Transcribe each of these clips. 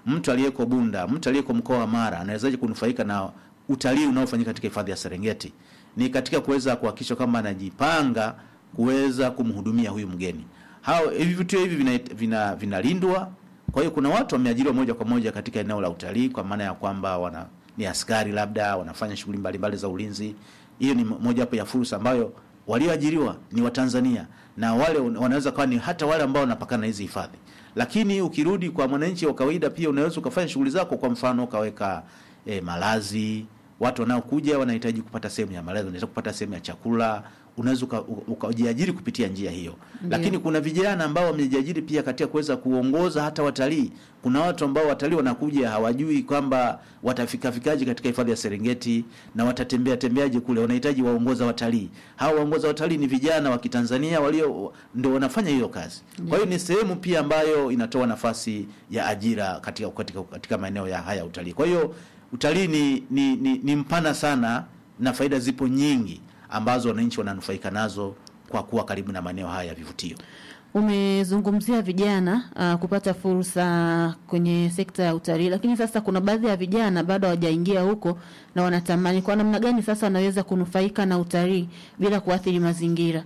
mtu aliyeko Bunda, mtu aliyeko mkoa wa Mara anawezaje kunufaika na utalii unaofanyika katika hifadhi ya Serengeti? Ni katika kuweza kuhakikisha kwamba anajipanga kuweza kumhudumia huyu mgeni. Hao hivi vivutio hivi vinalindwa vina, vinalindwa. Kwa hiyo kuna watu wameajiriwa moja kwa moja katika eneo la utalii, kwa maana ya kwamba wana ni askari labda wanafanya shughuli mbalimbali za ulinzi. Hiyo ni moja wapo ya fursa ambayo walioajiriwa ni Watanzania na wale wanaweza kuwa ni hata wale ambao wanapakana na hizi hifadhi. Lakini ukirudi kwa mwananchi wa kawaida, pia unaweza ukafanya shughuli zako, kwa mfano ukaweka eh, malazi. Watu wanaokuja wanahitaji kupata sehemu ya malazi, wanahitaji kupata sehemu ya chakula, unaweza uka- ukajiajiri kupitia njia hiyo. Lakini kuna vijana ambao wamejiajiri pia katika kuweza kuongoza hata watalii. Kuna watu ambao watalii wanakuja hawajui kwamba watafika fikaje katika hifadhi ya Serengeti na watatembea tembeaje kule, wanahitaji waongoza watalii. Hao waongoza watalii ni vijana wa Kitanzania walio ndio wanafanya hiyo kazi. Kwa hiyo ni sehemu pia ambayo inatoa nafasi ya ajira katika katika, katika maeneo ya haya ya utalii. Kwa hiyo utalii ni, ni, ni, ni mpana sana na faida zipo nyingi ambazo wananchi wananufaika nazo kwa kuwa karibu na maeneo haya ya vivutio. Umezungumzia vijana uh, kupata fursa kwenye sekta ya utalii, lakini sasa kuna baadhi ya vijana bado hawajaingia huko na wanatamani. Kwa namna gani sasa wanaweza kunufaika na utalii bila kuathiri mazingira?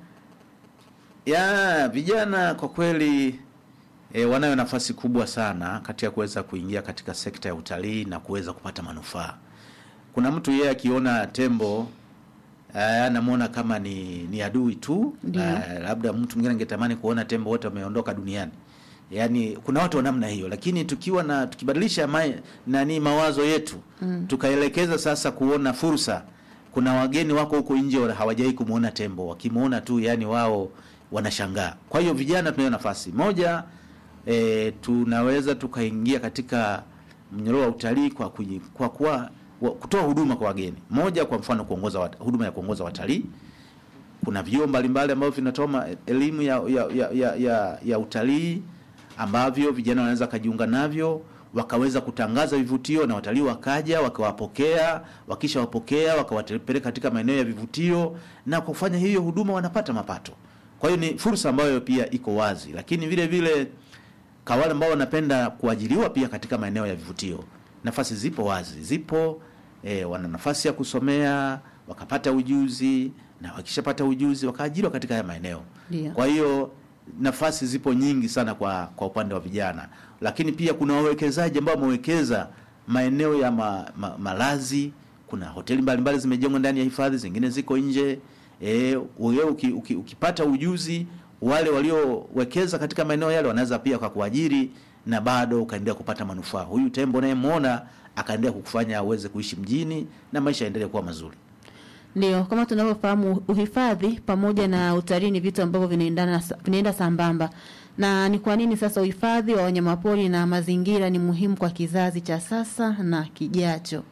Ya vijana kwa kweli e, wanayo nafasi kubwa sana katika kuweza kuingia katika sekta ya utalii na kuweza kupata manufaa. Kuna mtu yeye akiona tembo eh, anamwona kama ni, ni adui tu Ndio. eh, labda mtu mwingine angetamani kuona tembo wote wameondoka duniani. Yaani kuna watu wa namna hiyo, lakini tukiwa na tukibadilisha mai, nani mawazo yetu mm. tukaelekeza sasa kuona fursa. Kuna wageni wako huko nje wa- hawajai kumwona tembo, wakimwona tu yani wao wanashangaa. Kwa hiyo vijana tunayo nafasi moja e, tunaweza tukaingia katika mnyororo wa utalii kwa kuji, kwa kuwa wa- kutoa huduma kwa wageni. Moja, kwa mfano kuongoza wat, huduma ya kuongoza watalii. Kuna vyuo mbalimbali ambavyo vinatoa ma- elimu ya, ya, ya, ya, ya, ya utalii ambavyo vijana wanaweza kajiunga navyo wakaweza kutangaza vivutio na watalii wakaja wakawapokea, wakisha wapokea wakawapeleka katika maeneo ya vivutio, na kwa kufanya hiyo huduma wanapata mapato. Kwa hiyo ni fursa ambayo pia iko wazi, lakini vile vile kwa wale ambao wanapenda kuajiriwa pia katika maeneo ya vivutio, nafasi zipo wazi, zipo e, wana nafasi ya kusomea wakapata ujuzi, na wakishapata ujuzi wakaajiriwa katika haya maeneo. Ndio. Kwa hiyo nafasi zipo nyingi sana kwa kwa upande wa vijana, lakini pia kuna wawekezaji ambao wamewekeza maeneo ya ma, ma, malazi. Kuna hoteli mbalimbali zimejengwa ndani ya hifadhi, zingine ziko nje. E, wewe uki, uki, ukipata ujuzi, wale waliowekeza katika maeneo yale wanaweza pia kukuajiri na bado ukaendelea kupata manufaa. Huyu tembo unayemwona akaendelea kukufanya uweze kuishi mjini na maisha yaendelee kuwa mazuri. Ndio, kama tunavyofahamu uhifadhi pamoja na utalii ni vitu ambavyo vinaendana vinaenda sambamba. Na ni kwa nini sasa uhifadhi wa wanyamapori na mazingira ni muhimu kwa kizazi cha sasa na kijacho?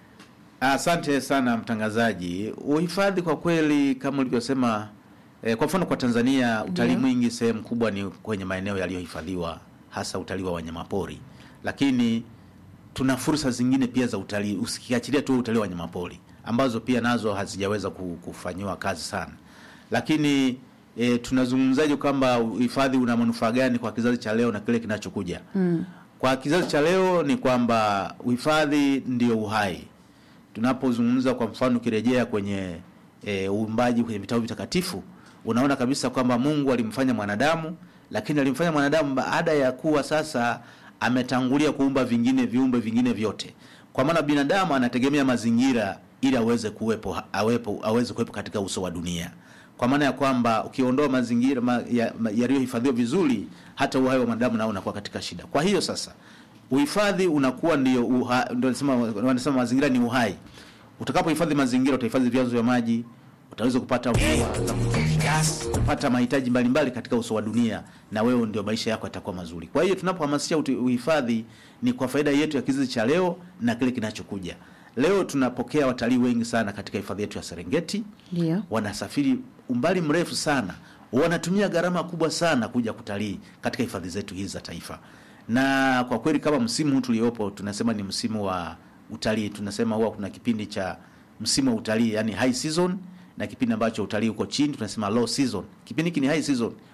Asante sana mtangazaji. Uhifadhi kwa kweli kama ulivyosema, eh, kwa mfano kwa Tanzania utalii Ndio. mwingi sehemu kubwa ni kwenye maeneo yaliyohifadhiwa, hasa utalii wa wanyamapori, lakini tuna fursa zingine pia za utalii, usikiachilia tu utalii wa wanyamapori ambazo pia nazo hazijaweza ku- kufanyiwa kazi sana, lakini e, tunazungumzaje kwamba uhifadhi una manufaa gani kwa kizazi cha leo na kile kinachokuja? Mm. Kwa kizazi cha leo ni kwamba uhifadhi ndio uhai. Tunapozungumza kwa mfano, ukirejea kwenye e, uumbaji kwenye vitabu vitakatifu, unaona kabisa kwamba Mungu alimfanya mwanadamu, lakini alimfanya mwanadamu baada ya kuwa sasa ametangulia kuumba vingine viumbe vingine vyote, kwa maana binadamu anategemea mazingira ili aweze kuwepo awepo aweze kuwepo katika uso wa dunia kwa maana ya kwamba ukiondoa mazingira ma, ya- ma- yaliyohifadhiwa vizuri, hata uhai wa mwanadamu nao unakuwa katika shida. Kwa hiyo sasa uhifadhi unakuwa ndio uha, ndio wanasema wanasema mazingira ni uhai. Utakapohifadhi mazingira, utahifadhi vyanzo vya maji, utaweza kupata mvua za kutosha, kupata mahitaji mbalimbali katika uso wa dunia, na wewe ndio maisha yako yatakuwa mazuri. Kwa hiyo tunapohamasisha uti- uhifadhi ni kwa faida yetu ya kizazi cha leo na kile kinachokuja. Leo tunapokea watalii wengi sana katika hifadhi yetu ya Serengeti Ndio. wanasafiri umbali mrefu sana, wanatumia gharama kubwa sana kuja kutalii katika hifadhi zetu hizi za taifa. Na kwa kweli kama msimu huu tuliopo, tunasema ni msimu wa utalii. Tunasema huwa kuna kipindi cha msimu wa utalii, yani high season, na kipindi ambacho utalii uko chini, tunasema low season. Kipindi hiki ni high season,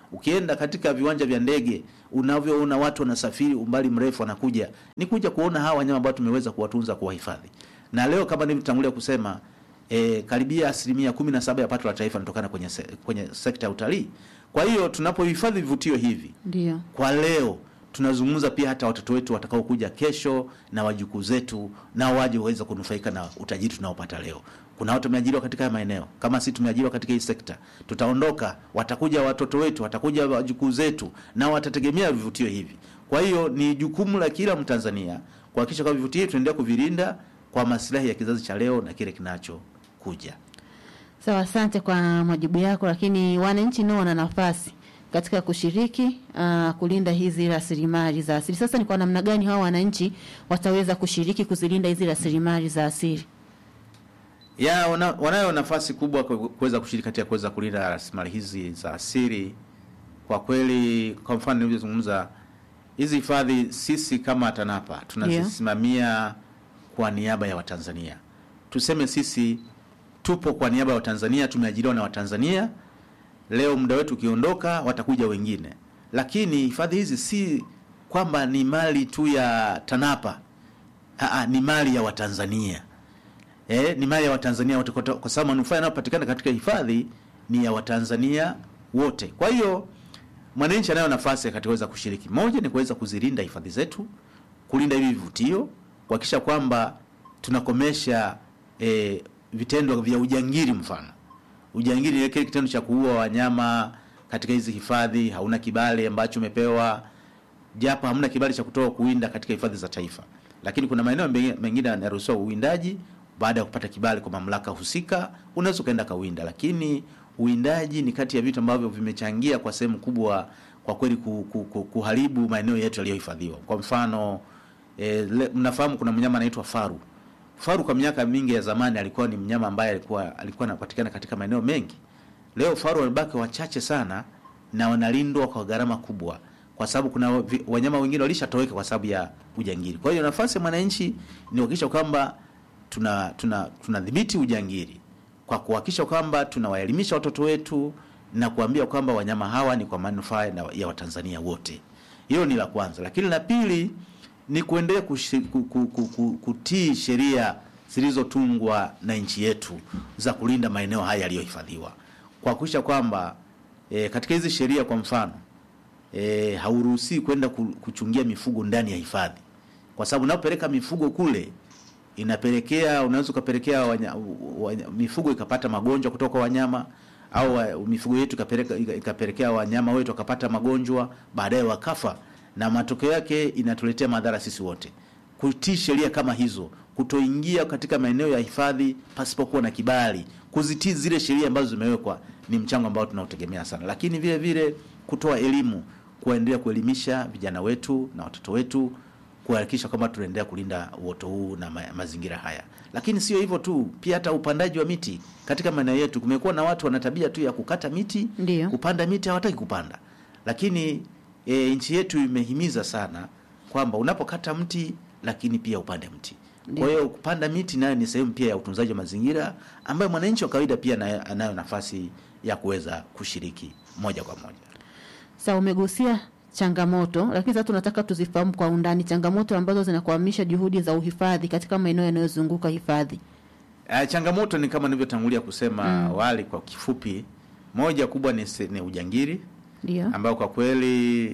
Ukienda katika viwanja vya ndege, unavyoona watu wanasafiri umbali mrefu, wanakuja ni kuja kuona hawa wanyama ambao tumeweza kuwatunza, kuwahifadhi. Na leo kama nilivyotangulia kusema e, karibia asilimia kumi na saba ya pato la taifa linatokana kwenye, se, kwenye sekta ya utalii. Kwa hiyo tunapohifadhi vivutio hivi Ndio. kwa leo tunazungumza pia hata watoto wetu watakaokuja kesho na wajukuu zetu nao waje waweze kunufaika na utajiri tunaopata leo. Kuna watu wameajiriwa katika haya maeneo, kama sisi tumeajiriwa katika hii sekta. Tutaondoka, watakuja watoto wetu, watakuja wajukuu zetu, nao watategemea vivutio hivi. Kwa hiyo ni jukumu la kila Mtanzania kuhakikisha kwamba vivutio hivi tunaendelea kuvilinda kwa maslahi ya kizazi cha leo na kile kinachokuja. Sawa, asante kwa majibu yako, lakini wananchi nao wana nafasi katika kushiriki uh, kulinda hizi rasilimali za asili. Sasa ni kwa namna gani hao wananchi wataweza kushiriki kuzilinda hizi rasilimali za asili? ya wana, wanayo nafasi kubwa ku- kuweza kushiriki katika kuweza kulinda rasilimali hizi za asili. Kwa kweli, kwa mfano nilivyozungumza, hizi hifadhi sisi kama TANAPA tunazisimamia kwa niaba ya Watanzania. Tuseme sisi tupo kwa niaba ya Watanzania, tumeajiriwa na Watanzania. Leo muda wetu ukiondoka, watakuja wengine, lakini hifadhi hizi si kwamba ni mali tu ya TANAPA. Aa, ni mali ya Watanzania eh, ni mali ya Watanzania wote, kwa kwa sababu manufaa yanayopatikana katika hifadhi ni ya Watanzania wote. Kwa hiyo mwananchi anayo nafasi katika kuweza kushiriki. Moja ni kuweza kuzilinda hifadhi zetu, kulinda hivi vivutio, kuhakikisha kwamba tunakomesha eh, vitendo vya ujangili. Mfano, ujangili ni kile kitendo cha kuua wanyama katika hizi hifadhi, hauna kibali ambacho umepewa japo hamna kibali cha kutoa kuwinda katika hifadhi za taifa, lakini kuna maeneo mengi- mengine yanaruhusiwa uwindaji baada ya kupata kibali kwa mamlaka husika, unaweza ukaenda kawinda. Lakini uwindaji ni kati ya vitu ambavyo vimechangia kwa sehemu kubwa kwa kweli ku, ku, ku, kuharibu maeneo yetu yaliyohifadhiwa. Kwa mfano e, le, mnafahamu kuna mnyama anaitwa faru. Faru kwa miaka mingi ya zamani alikuwa ni mnyama ambaye alikuwa alikuwa anapatikana katika maeneo mengi. Leo faru wamebaki wachache sana na wanalindwa kwa gharama kubwa, kwa sababu kuna vi- wanyama wengine walishatoweka kwa sababu ya ujangili. Kwa hiyo nafasi ya mwananchi ni kuhakikisha kwamba tuna tuna tunadhibiti ujangili kwa kuhakikisha kwamba tunawaelimisha watoto wetu na kuambia kwamba wanyama hawa ni kwa manufaa na- ya Watanzania wote. Hilo ni la kwanza, lakini la pili ni kuendelea kushi- ku- ku- ku- ku- kutii sheria zilizotungwa na nchi yetu za kulinda maeneo haya yaliyohifadhiwa kwa kuhakikisha kwamba e, katika hizi sheria kwa mfano e, hauruhusiwi kwenda ku- kuchungia mifugo ndani ya hifadhi, kwa sababu unapopeleka mifugo kule inapelekea unaweza ukapelekea wanya, wanya, mifugo ikapata magonjwa kutoka kwa wanyama au wa, mifugo yetu ikapeleka ika- ikapelekea wanyama wetu wakapata magonjwa baadaye wakafa, na matokeo yake inatuletea madhara sisi wote. Kutii sheria kama hizo, kutoingia katika maeneo ya hifadhi pasipokuwa na kibali, kuzitii zile sheria ambazo zimewekwa ni mchango ambao tunautegemea sana, lakini vile vile kutoa elimu, kuendelea kuelimisha vijana wetu na watoto wetu kuhakikisha kwamba tunaendelea kulinda uoto huu na ma mazingira haya. Lakini sio hivyo tu, pia hata upandaji wa miti katika maeneo yetu, kumekuwa na watu wana tabia tu ya kukata miti, Ndio. kupanda miti hawataki kupanda. Lakini e, nchi yetu imehimiza sana kwamba unapokata mti, lakini pia upande mti. Kwa hiyo kupanda miti nayo ni sehemu pia ya utunzaji wa mazingira ambayo mwananchi wa kawaida pia naye anayo nafasi ya kuweza kushiriki moja kwa moja. Sasa umegusia changamoto, lakini sasa tunataka tuzifahamu kwa undani changamoto ambazo zinakwamisha juhudi za uhifadhi katika maeneo yanayozunguka hifadhi. Uh, changamoto ni kama nilivyotangulia kusema awali kwa kifupi. Moja kubwa ni, se- ni ujangili Ndio. ambao kwa kweli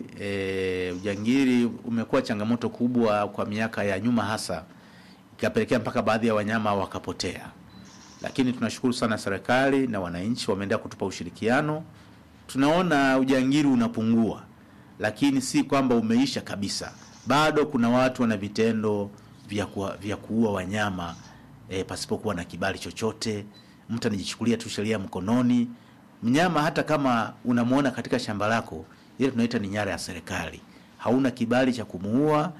e, ujangili umekuwa changamoto kubwa kwa miaka ya nyuma, hasa ikapelekea mpaka baadhi ya wanyama wakapotea. Lakini tunashukuru sana serikali na wananchi wameendelea kutupa ushirikiano. Tunaona ujangili unapungua, lakini si kwamba umeisha kabisa. Bado kuna watu wana vitendo vya kuwa, vya kuua wanyama e, pasipokuwa na kibali chochote. Mtu anajichukulia tu sheria mkononi. Mnyama hata kama unamwona katika shamba lako, ile tunaita ni nyara ya serikali, hauna kibali cha kumuua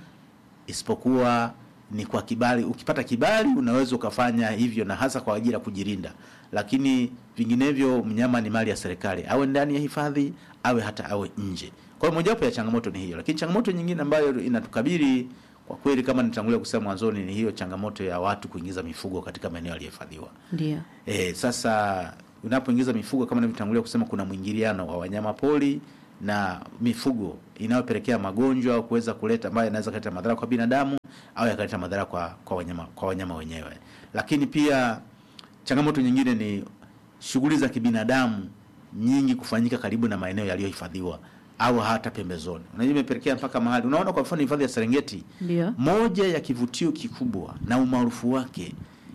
isipokuwa ni kwa kibali. Ukipata kibali unaweza ukafanya hivyo, na hasa kwa ajili ya kujilinda, lakini vinginevyo mnyama ni mali ya serikali, awe ndani ya hifadhi awe hata awe nje. Kwa hiyo mojawapo ya changamoto ni hiyo, lakini changamoto nyingine ambayo inatukabili kwa kweli, kama nitangulia kusema mwanzoni, ni hiyo changamoto ya watu kuingiza mifugo katika maeneo yaliyohifadhiwa. Ndio. E, sasa unapoingiza mifugo kama nilivyotangulia kusema, kuna mwingiliano wa wanyama pori na mifugo inayopelekea magonjwa au kuweza kuleta ambayo yanaweza kuleta madhara kwa binadamu au yakaleta madhara kwa kwa wanyama kwa wanyama wenyewe. Lakini pia changamoto nyingine ni shughuli za kibinadamu nyingi kufanyika karibu na maeneo yaliyohifadhiwa au hata pembezoni. Unajua imepelekea mpaka mahali unaona, kwa mfano hifadhi ya Serengeti Ndio. moja ya kivutio kikubwa na umaarufu wake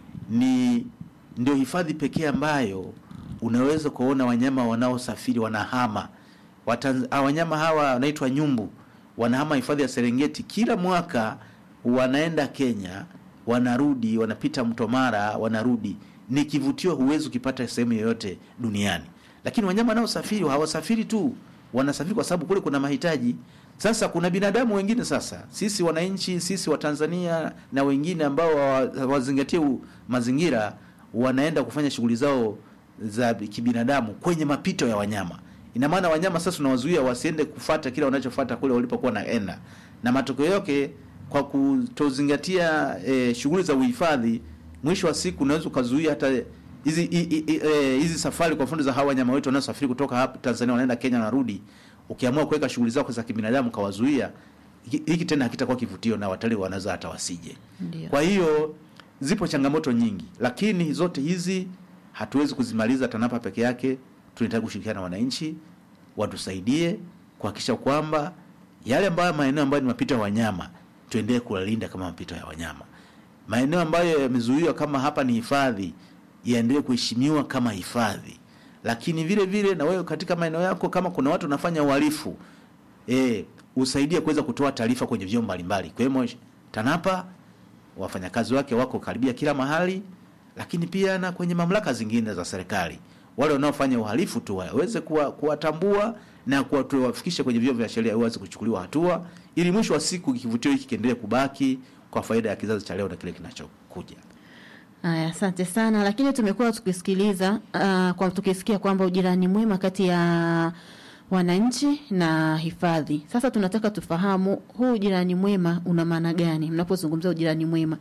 ni ndio hifadhi pekee ambayo unaweza kuona wanyama wanaosafiri wanahama. Watanz, ah, wanyama hawa wanaitwa nyumbu wanahama hifadhi ya Serengeti kila mwaka, wanaenda Kenya, wanarudi, wanapita mto Mara, wanarudi. Ni kivutio, huwezi ukipata sehemu yoyote duniani. Lakini wanyama wanaosafiri hawasafiri tu, wanasafiri kwa sababu kule kuna mahitaji. Sasa kuna binadamu wengine, sasa sisi wananchi, sisi wa Tanzania na wengine ambao hawa- hawazingatie u- mazingira, wanaenda kufanya shughuli zao za kibinadamu kwenye mapito ya wanyama. Ina maana wanyama sasa unawazuia wasiende kufata kile wanachofuata kule walipokuwa naenda, na matokeo yake kwa kutozingatia eh, shughuli za uhifadhi, mwisho wa siku unaweza ukazuia hata hizi i- i- i- eh, hizi safari kwa mfano za hawa wanyama wetu wanaosafiri kutoka hapa Tanzania wanaenda Kenya wanarudi. Ukiamua kuweka shughuli zako za kibinadamu kawazuia, hiki hiki tena hakitakuwa kivutio na watalii wanaweza hata wasije. Ndio. Kwa hiyo zipo changamoto nyingi, lakini zote hizi hatuwezi kuzimaliza TANAPA peke yake. Tunahitaji kushirikiana na wananchi watusaidie kuhakikisha kwamba yale ambayo maeneo ambayo ni mapito ya wanyama tuendelee kuyalinda kama mapito ya wanyama. Maeneo ambayo yamezuiwa kama hapa ni hifadhi yaendelee kuheshimiwa kama hifadhi, lakini vile vile na wewe katika maeneo yako kama kuna watu wanafanya uhalifu eh, usaidie kuweza kutoa taarifa kwenye vyombo mbalimbali ikiwemo TANAPA, wafanyakazi wake wako karibia kila mahali, lakini pia na kwenye mamlaka zingine za serikali. Wale wanaofanya uhalifu tu waweze kuwa- kuwatambua na kuwafikisha kwenye vyombo vya sheria waweze kuchukuliwa hatua, ili mwisho wa siku kivutio hiki kiendelee kubaki kwa faida ya kizazi cha leo na kile kinachokuja. Haya, asante sana. Lakini tumekuwa tukisikiliza uh, kwa tukisikia kwamba ujirani mwema kati ya wananchi na hifadhi. Sasa tunataka tufahamu huu ujirani mwema una maana gani mnapozungumzia ujirani mwema?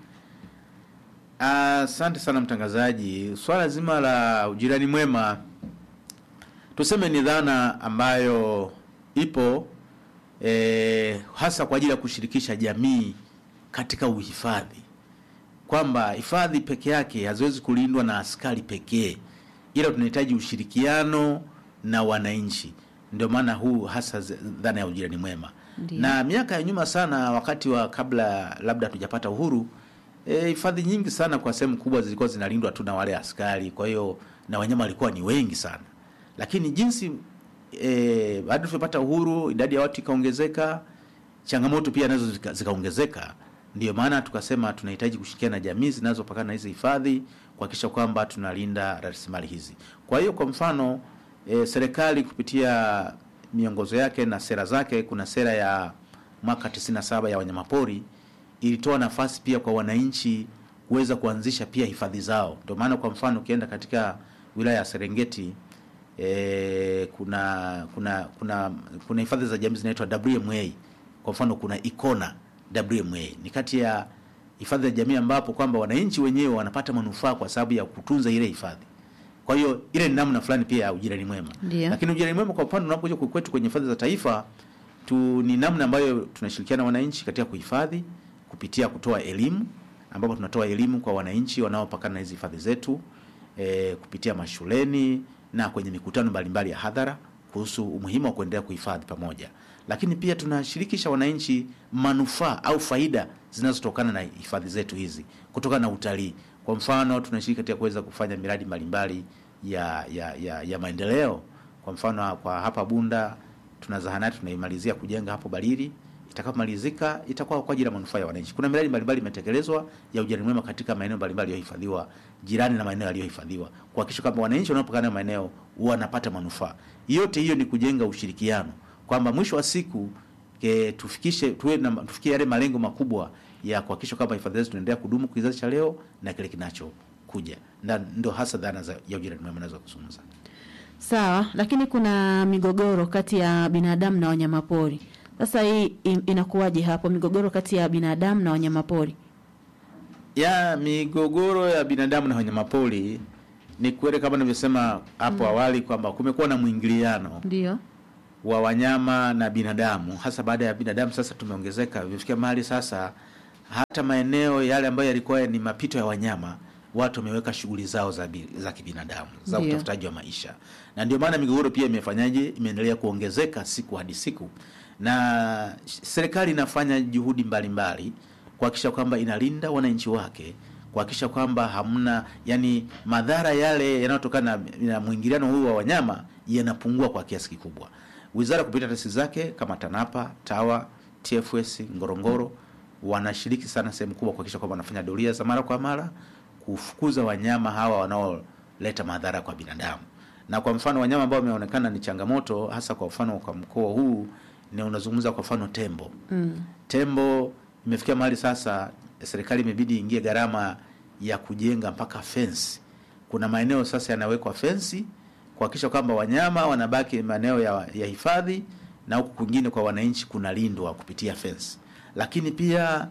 Asante sana mtangazaji. Swala zima la ujirani mwema, tuseme ni dhana ambayo ipo eh, hasa kwa ajili ya kushirikisha jamii katika uhifadhi, kwamba hifadhi peke yake haziwezi kulindwa na askari pekee, ila tunahitaji ushirikiano na wananchi. Ndio maana huu hasa z- dhana ya ujirani mwema Ndiyo. na miaka ya nyuma sana, wakati wa kabla labda hatujapata uhuru eh, hifadhi nyingi sana kwa sehemu kubwa zilikuwa zinalindwa tu na wale askari, kwa hiyo na wanyama walikuwa ni wengi sana, lakini jinsi eh, baada tulipopata uhuru idadi ya watu ikaongezeka, changamoto pia nazo zika- zikaongezeka. Ndio maana tukasema tunahitaji kushirikiana na jamii zinazopakana na hizi hifadhi kuhakikisha kwamba tunalinda rasilimali hizi. Kwa hiyo kwa mfano e, serikali kupitia miongozo yake na sera zake, kuna sera ya mwaka 97 ya wanyamapori ilitoa nafasi pia kwa wananchi kuweza kuanzisha pia hifadhi zao. Ndio maana kwa mfano ukienda katika wilaya ya Serengeti e, kuna kuna kuna kuna hifadhi za jamii zinaitwa WMA. Kwa mfano kuna Ikona WMA ni kati ya hifadhi za jamii ambapo kwamba wananchi wenyewe wanapata manufaa kwa sababu ya kutunza ile hifadhi. Kwa hiyo ile ni namna fulani pia ya ujirani mwema. Ndio. Lakini ujirani mwema kwa upande unapokuja kwetu kwenye hifadhi za taifa tu ni namna ambayo tunashirikiana na wananchi katika kuhifadhi kupitia kutoa elimu ambapo tunatoa elimu kwa wananchi wanaopakana na hizi hifadhi zetu e, kupitia mashuleni na kwenye mikutano mbalimbali ya hadhara kuhusu umuhimu wa kuendelea kuhifadhi pamoja. Lakini pia tunashirikisha wananchi manufaa au faida zinazotokana na hifadhi zetu hizi kutokana na utalii. Kwa mfano, tunashiriki katika kuweza kufanya miradi mbalimbali ya, ya, ya, ya maendeleo. Kwa mfano, kwa hapa Bunda tuna zahanati tunaimalizia kujenga hapo Barili itakapomalizika itakuwa kwa ajili ya manufaa ya wananchi. Kuna miradi mbalimbali imetekelezwa ya ujirani mwema katika maeneo mbalimbali yaliyohifadhiwa jirani na maeneo yaliyohifadhiwa, kuhakikisha kwamba wananchi wanaopakana na maeneo wanapata manufaa. Yote hiyo ni kujenga ushirikiano, kwamba mwisho wa siku ke, tufikishe tuwe na, tufikie yale malengo makubwa ya kuhakikisha kwamba hifadhi zetu tunaendelea kudumu kwa kizazi cha leo na kile kinachokuja, na ndio hasa dhana za ya ujirani mwema naweza kuzungumza. Sawa, lakini kuna migogoro kati ya binadamu na wanyamapori. Sasa hii in- inakuwaje hapo, migogoro kati ya binadamu na wanyamapori? ya migogoro ya binadamu na wanyamapori ni kweli kama nilivyosema hapo awali kwamba kumekuwa na mwingiliano Ndio, wa wanyama na binadamu, hasa baada ya binadamu sasa tumeongezeka, vimefikia mahali sasa hata maeneo yale ambayo yalikuwa ni mapito ya wanyama watu wameweka shughuli zao za, bi- za kibinadamu za Ndio. utafutaji wa maisha, na ndio maana migogoro pia imefanyaje, imeendelea kuongezeka siku hadi siku, na serikali inafanya juhudi mbalimbali kuhakikisha kwamba inalinda wananchi wake, kuhakikisha kwamba hamna yani madhara yale yanayotokana na- na mwingiliano huu wa wanyama yanapungua kwa kiasi kikubwa. Wizara kupitia taasisi zake kama TANAPA, TAWA, TFS, Ngorongoro wanashiriki sana sehemu kubwa kuhakikisha kwamba wanafanya doria za mara kwa mara kufukuza wanyama hawa wanaoleta madhara kwa binadamu. Na kwa mfano wanyama ambao wameonekana ni changamoto hasa kwa mfano kwa mkoa huu ni unazungumza kwa mfano tembo. Mm. Tembo imefikia mahali sasa serikali imebidi ingie gharama ya kujenga mpaka fence. Kuna maeneo sasa yanawekwa fensi kuhakikisha kwamba wanyama wanabaki maeneo ya, ya hifadhi na huku kwingine kwa wananchi kunalindwa kupitia fence. Lakini pia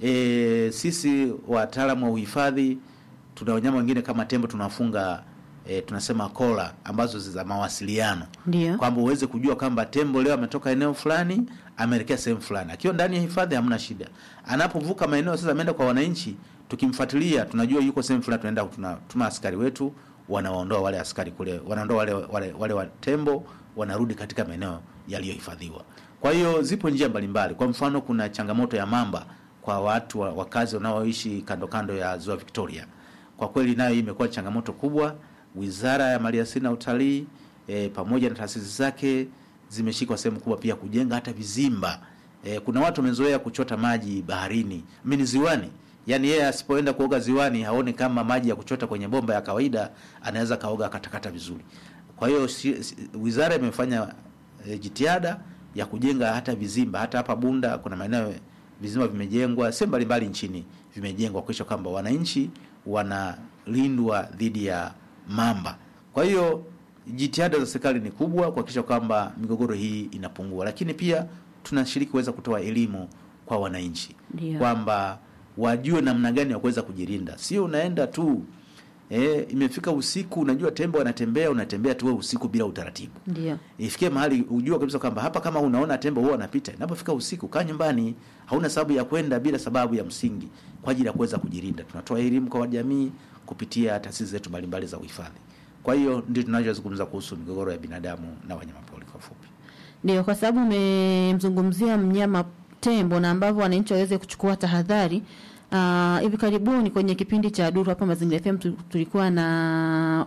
e, sisi wataalamu wa uhifadhi tuna wanyama wengine kama tembo tunafunga e, tunasema kola ambazo za mawasiliano Ndio. kwamba uweze kujua kwamba tembo leo ametoka eneo fulani ameelekea sehemu fulani. Akiwa ndani ya hifadhi hamna shida, anapovuka maeneo sasa ameenda kwa wananchi, tukimfuatilia tunajua yuko sehemu fulani, tunaenda tunatuma askari wetu, wanawaondoa wale askari kule, wanaondoa wale, wale, wale wa tembo, wanarudi katika maeneo yaliyohifadhiwa. Kwa hiyo zipo njia mbalimbali. Kwa mfano, kuna changamoto ya mamba kwa watu wa- wakazi wanaoishi kando kando ya ziwa Victoria. Kwa kweli nayo hii imekuwa changamoto kubwa. Wizara ya Maliasili na Utalii e, pamoja na taasisi zake zimeshikwa sehemu kubwa pia kujenga hata vizimba. E, kuna watu wamezoea kuchota maji baharini, mini ziwani. Yaani yeye asipoenda kuoga ziwani haone kama maji ya kuchota kwenye bomba ya kawaida anaweza kaoga akatakata vizuri. Kwa hiyo si, si, wizara imefanya e, jitihada ya kujenga hata vizimba. Hata hapa Bunda kuna maeneo vizimba vimejengwa, sehemu mbalimbali nchini vimejengwa kuhakikisha kwamba wananchi wanalindwa dhidi ya mamba. Kwa hiyo jitihada za serikali ni kubwa kuhakikisha kwamba migogoro hii inapungua, lakini pia tunashiriki kuweza kutoa elimu kwa wananchi Ndio. kwamba wajue namna gani ya kuweza kujilinda, sio unaenda tu eh, imefika usiku, unajua tembo wanatembea, unatembea tu wewe usiku bila utaratibu Ndio. ifikie mahali ujua kabisa kwamba hapa kama unaona tembo huwa anapita, inapofika usiku kaa nyumbani, hauna sababu ya kwenda bila sababu ya msingi kwa ajili ya kuweza kujilinda. Tunatoa elimu kwa jamii kupitia taasisi zetu mbalimbali za uhifadhi. Kwa hiyo ndio tunachozungumza kuhusu migogoro ya binadamu na wanyamapori kwa fupi. Ndio, kwa sababu umemzungumzia mnyama tembo na ambavyo wananchi waweze kuchukua tahadhari. Uh, hivi karibuni kwenye kipindi cha Duru hapa Mazingira FM tu- tulikuwa na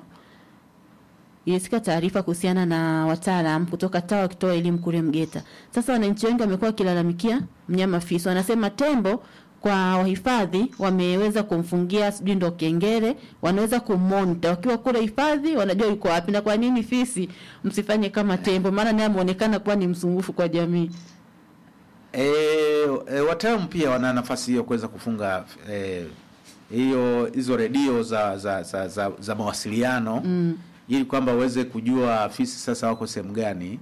ilisika taarifa kuhusiana na wataalam kutoka TAWA wakitoa elimu kule Mgeta. Sasa wananchi wengi wamekuwa wakilalamikia mnyama fisi, wanasema tembo kwa wahifadhi wameweza kumfungia sijui ndo kengele, wanaweza kumonita wakiwa kule hifadhi, wanajua yuko wapi. Na kwa nini fisi msifanye kama tembo? Maana naye ameonekana kuwa ni msumbufu kwa jamii. E, e, wataalamu pia wana nafasi hiyo kuweza kufunga eh, hiyo hizo redio za za, za, za, za mawasiliano Mm. ili kwamba waweze kujua fisi sasa wako sehemu gani.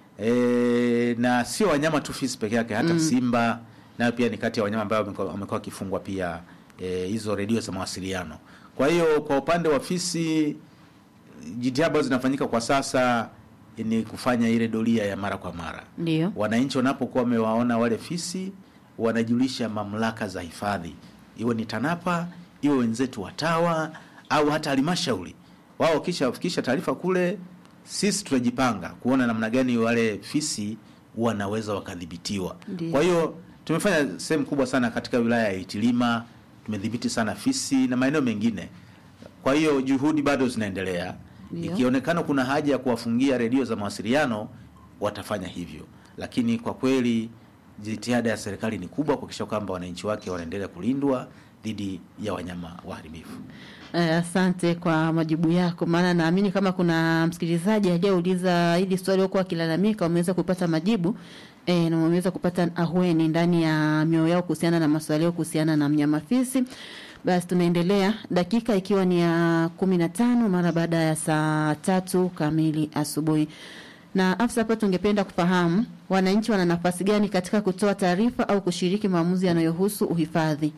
E, na sio wanyama tu fisi peke yake, hata simba nayo pia ni kati ya wanyama ambao wamekuwa wamekuwa wakifungwa pia eh, hizo redio za mawasiliano. Kwa hiyo kwa upande wa fisi jitihada ambazo zinafanyika kwa sasa ni kufanya ile doria ya mara kwa mara Ndio. wananchi wanapokuwa wamewaona wale fisi wanajulisha mamlaka za hifadhi, iwe ni TANAPA, iwe wenzetu wa TAWA au hata halmashauri. Wao kisha wafikisha taarifa kule, sisi tunajipanga kuona namna gani wale fisi wanaweza wakadhibitiwa. Ndiyo. Kwa hiyo tumefanya sehemu kubwa sana katika wilaya ya Itilima, tumedhibiti sana fisi na maeneo mengine. Kwa hiyo juhudi bado zinaendelea. Ndiyo. Ikionekana kuna haja ya kuwafungia redio za mawasiliano watafanya hivyo, lakini kwa kweli jitihada ya serikali ni kubwa kuhakikisha kwamba wananchi wake wanaendelea kulindwa dhidi ya wanyama waharibifu. Eh, Asante kwa majibu yako, maana naamini kama kuna msikilizaji hajauliza hili swali huko akilalamika, wameweza kupata majibu e, na wameweza kupata ahueni ndani ya mioyo yao kuhusiana na maswali yao kuhusiana na mnyama fisi. Basi tunaendelea, dakika ikiwa ni ya kumi na tano mara baada ya saa tatu kamili asubuhi. Na afisa hapa, tungependa kufahamu wananchi wana nafasi gani katika kutoa taarifa au kushiriki maamuzi yanayohusu uhifadhi?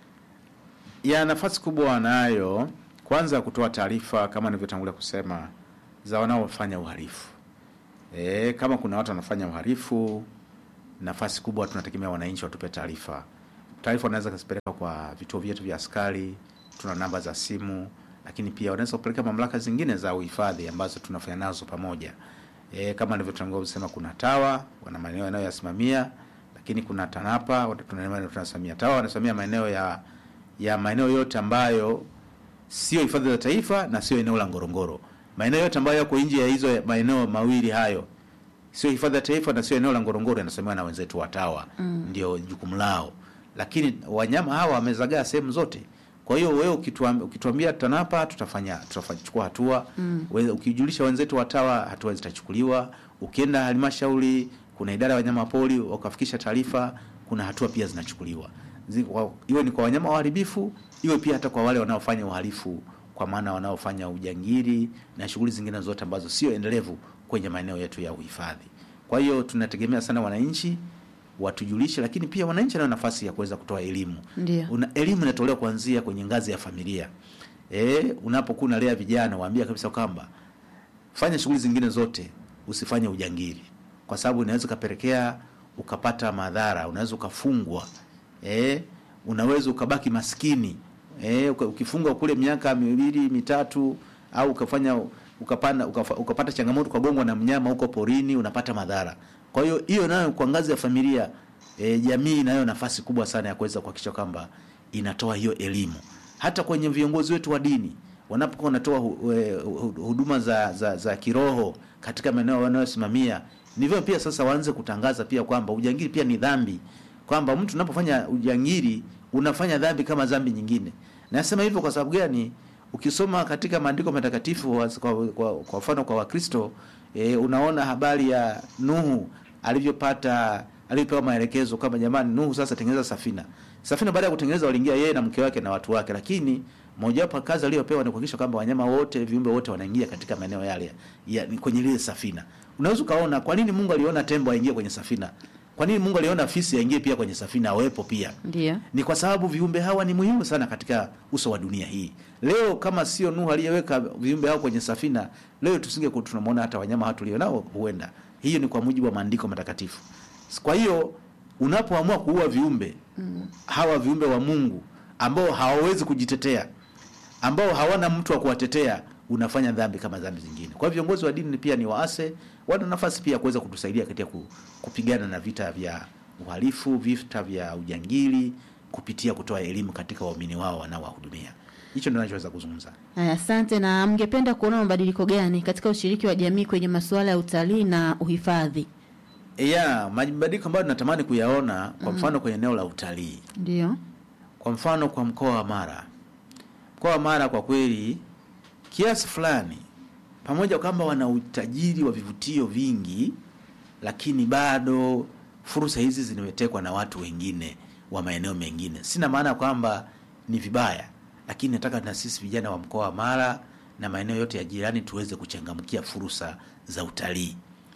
ya nafasi kubwa wanayo, kwanza kutoa taarifa kama nilivyotangulia kusema za wanaofanya uhalifu. E, kama kuna watu wanafanya uhalifu, nafasi kubwa tunategemea wananchi watupe taarifa. Taarifa wanaweza kuzipeleka kwa vituo vyetu vya askari, tuna namba za simu, lakini pia wanaweza kupeleka mamlaka zingine za uhifadhi ambazo tunafanya nazo pamoja. E, kama nilivyotangulia kusema kuna TAWA wana maeneo yanayoyasimamia, lakini kuna TANAPA wana- tuna maeneo tunasimamia. TAWA wanasimamia maeneo ya ya maeneo yote ambayo sio hifadhi za taifa na sio eneo la Ngorongoro. Maeneo yote ambayo yako nje ya hizo maeneo mawili hayo, sio hifadhi ya taifa na sio eneo la Ngorongoro, yanasimamiwa na wenzetu wa TAWA mm. ndio jukumu lao, lakini wanyama hawa wamezagaa sehemu zote. Kwa hiyo wewe ukituam- ukituambia TANAPA tutafanya tutachukua hatua mm. Wewe ukijulisha wenzetu wa TAWA hatua zitachukuliwa. Ukienda halmashauri, kuna idara ya wanyama pori, wakafikisha taarifa, kuna hatua pia zinachukuliwa Zi- kwa- iwe ni kwa wanyama waharibifu, iwe pia hata kwa wale wanaofanya uhalifu, kwa maana wanaofanya ujangili na shughuli zingine zote ambazo sio endelevu kwenye maeneo yetu ya uhifadhi. Kwa hiyo tunategemea sana wananchi watujulishe, lakini pia wananchi wana nafasi ya kuweza kutoa elimu. Ndio. Una, elimu inatolewa kuanzia kwenye ngazi ya familia. Eh, unapokuwa unalea vijana, waambia kabisa kwamba fanya shughuli zingine zote, usifanye ujangili, kwa sababu inaweza ukapelekea ukapata madhara, unaweza ukafungwa, eh, unaweza ukabaki maskini eh, uka- ukifungwa kule miaka miwili mitatu, au ukafanya ukapanda ukafa, ukapata changamoto ukagongwa na mnyama huko porini, unapata madhara. Kwa hiyo hiyo nayo kwa ngazi ya familia e, jamii inayo nafasi kubwa sana ya kuweza kuhakikisha kwamba inatoa hiyo elimu. Hata kwenye viongozi wetu wa dini wanapokuwa wanatoa hu- e, hu- huduma za, za, za kiroho katika maeneo wanayosimamia, ni vyema pia sasa waanze kutangaza pia kwamba ujangili pia ni dhambi, kwamba mtu unapofanya ujangili unafanya dhambi kama dhambi nyingine. Nasema hivyo kwa sababu gani? Ukisoma katika maandiko matakatifu wa- kwa, kwa, kwa mfano kwa Wakristo e, unaona habari ya Nuhu alivyopata alivyopewa maelekezo kwamba jamani, Nuhu sasa tengeneza safina. Safina baada ya kutengeneza waliingia yeye na mke wake na watu wake, lakini mojawapo ya kazi aliyopewa ni kuhakikisha kwamba wanyama wote, viumbe wote wanaingia katika maeneo yale ya, ni kwenye lile safina. Unaweza ukaona kwa nini Mungu aliona tembo aingie kwenye safina? Kwa nini Mungu aliona fisi aingie pia kwenye safina awepo pia? Ndio. ni kwa sababu viumbe hawa ni muhimu sana katika uso wa dunia hii. Leo kama sio Nuhu aliyeweka viumbe hao kwenye safina, leo tusinge tunamwona hata wanyama hao tulio nao huenda. Hiyo ni kwa mujibu wa maandiko matakatifu. Kwa hiyo unapoamua kuua viumbe hawa viumbe wa Mungu ambao hawawezi kujitetea, ambao hawana mtu wa kuwatetea, unafanya dhambi kama dhambi zingine. Kwa hiyo viongozi wa dini pia ni waase, wana nafasi pia kuweza kutusaidia katika ku- kupigana na vita vya uhalifu, vita vya ujangili, kupitia kutoa elimu katika waumini wao wanaowahudumia. Hicho ndio nachoweza kuzungumza. Haya, asante. Na mngependa kuona mabadiliko gani katika ushiriki wa jamii kwenye masuala ya utalii na uhifadhi? ya mabadiliko ambayo tunatamani kuyaona, kwa mfano kwenye eneo la utalii. Ndio. Kwa mfano kwa mkoa wa Mara, mkoa wa Mara kwa kweli kiasi fulani, pamoja kwamba wana utajiri wa vivutio vingi, lakini bado fursa hizi zimetekwa na watu wengine wa maeneo mengine. Sina maana kwamba ni vibaya, lakini nataka na sisi vijana wa mkoa wa Mara na maeneo yote ya jirani tuweze kuchangamkia fursa za utalii.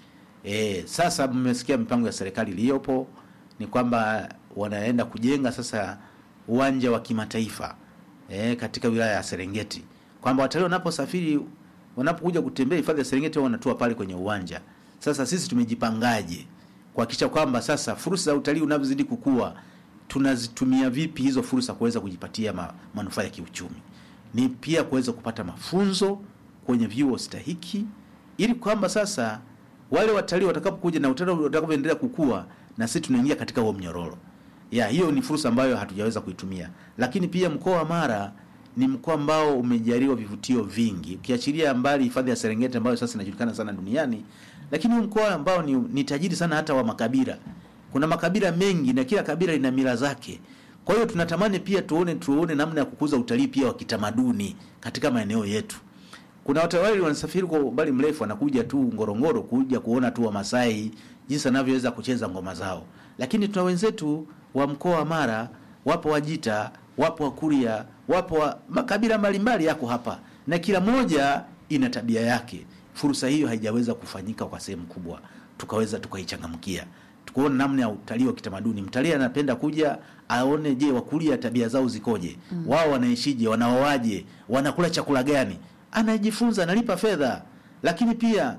E, sasa mmesikia mipango ya serikali iliyopo ni kwamba wanaenda kujenga sasa uwanja wa kimataifa e, katika wilaya ya Serengeti, kwamba watalii wanaposafiri wanapokuja kutembea hifadhi ya Serengeti wao wanatua pale kwenye uwanja. Sasa sisi tumejipangaje kuhakikisha kwamba sasa fursa za utalii unavyozidi kukua tunazitumia vipi hizo fursa kuweza kujipatia ma, manufaa ya kiuchumi? Ni pia kuweza kupata mafunzo kwenye vyuo stahiki ili kwamba sasa wale watalii watakapokuja na utalii utakapoendelea kukua na sisi tunaingia katika huo mnyororo. Ya, hiyo ni fursa ambayo hatujaweza kuitumia. Lakini pia mkoa wa Mara ni mkoa ambao umejaliwa vivutio vingi. Ukiachilia mbali hifadhi ya Serengeti ambayo sasa inajulikana sana duniani, lakini huu mkoa ambao ni, ni tajiri sana hata wa makabila. Kuna makabila mengi na kila kabila lina mila zake. Kwa hiyo tunatamani pia tuone tuone namna ya kukuza utalii pia wa kitamaduni katika maeneo yetu. Kuna watalii wanasafiri kwa umbali mrefu, wanakuja tu Ngorongoro kuja kuona tu Wamasai jinsi wanavyoweza kucheza ngoma zao, lakini tuna wenzetu wa mkoa wa Mara, wapo Wajita, wapo Wakuria, wapo wa makabila mbalimbali yako hapa, na kila moja ina tabia yake. Fursa hiyo haijaweza kufanyika kwa sehemu kubwa, tukaweza tukaichangamkia tukuona namna ya utalii wa kitamaduni. Mtalii anapenda kuja aone, je, Wakuria tabia zao zikoje? mm. wao wanaishije? wanaoaje? wanakula chakula gani? Anajifunza, analipa fedha. Lakini pia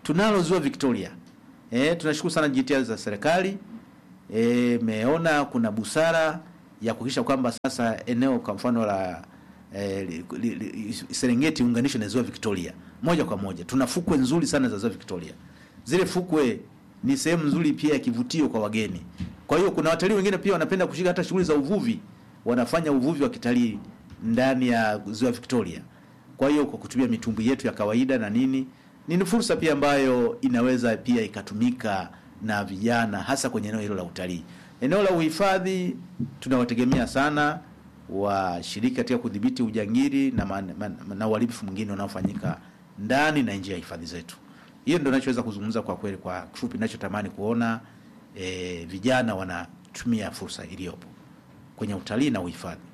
tunalo ziwa Victoria. E, tunashukuru sana jitihada za serikali e, meona kuna busara ya kuhakikisha kwamba sasa eneo kwa mfano la e, li, li, li, Serengeti unganisho na ziwa Victoria moja kwa moja. Tuna fukwe nzuri sana za ziwa Victoria. Zile fukwe ni sehemu nzuri pia ya kivutio kwa wageni. Kwa hiyo kuna watalii wengine pia wanapenda kushika hata shughuli za uvuvi, wanafanya uvuvi wa kitalii ndani ya ziwa Victoria. Kwa hiyo kwa kutumia mitumbwi yetu ya kawaida na nini, ni fursa pia ambayo inaweza pia ikatumika na vijana hasa kwenye eneo hilo la utalii. Eneo la uhifadhi tunawategemea sana washiriki katika kudhibiti ujangili na, man, man, na uharibifu mwingine unaofanyika ndani na nje ya hifadhi zetu. Hiyo ndio ninachoweza kuzungumza kwa kweli, kwa kifupi, ninachotamani kuona e, vijana wanatumia fursa iliyopo kwenye utalii na uhifadhi.